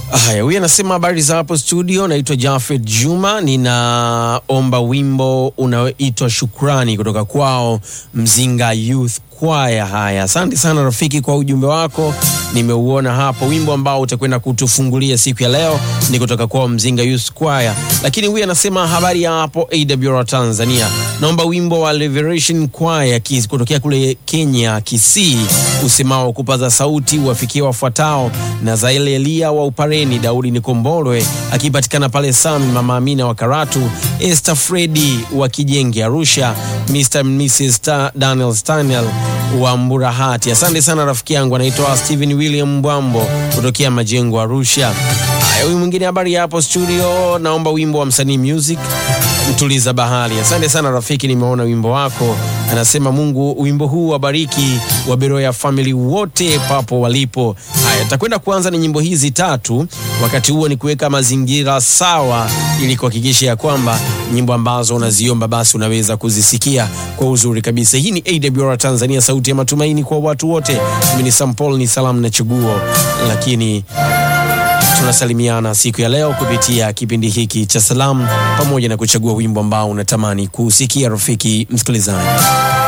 Haya, huyu anasema habari za hapo studio, naitwa Jafet Juma, ninaomba wimbo unaoitwa Shukrani kutoka kwao Mzinga Youth Choir. Haya, asante sana rafiki kwa ujumbe wako, nimeuona hapo. Wimbo ambao utakwenda kutufungulia siku ya leo ni kutoka kwao Mzinga Youth Choir, lakini huyu anasema habari ya hapo AWR Tanzania, naomba wimbo wa Liberation Choir kis- kutokea kule Kenya Kisii, usemao kupaza sauti wafikie wafuatao na Zaile Elia wa Upareni, Daudi Nikombolwe akipatikana pale Sami, Mama Amina wa Karatu, Esther Fredi wa Kijenge Arusha, Mr. and Mrs. Sta- Daniel Stanel wa Mburahati. Asante sana rafiki yangu, anaitwa Stephen William Mbwambo kutokea Majengo Arusha. Haya, huyu mwingine habari ya hapo studio, naomba wimbo wa msanii music mtuliza bahari. Asante sana rafiki, nimeona wimbo wako. Anasema Mungu wimbo huu wabariki wa Beroya family wote papo walipo. Haya, takwenda kuanza ni nyimbo hizi tatu, wakati huo ni kuweka mazingira sawa, ili kuhakikisha ya kwamba nyimbo ambazo unaziomba basi unaweza kuzisikia kwa uzuri kabisa. Hii ni AWR Tanzania, sauti ya matumaini kwa watu wote. Mimi ni Sam Paul, ni salamu na chaguo, lakini tunasalimiana siku ya leo kupitia kipindi hiki cha salamu pamoja na kuchagua wimbo ambao unatamani kusikia, rafiki msikilizaji.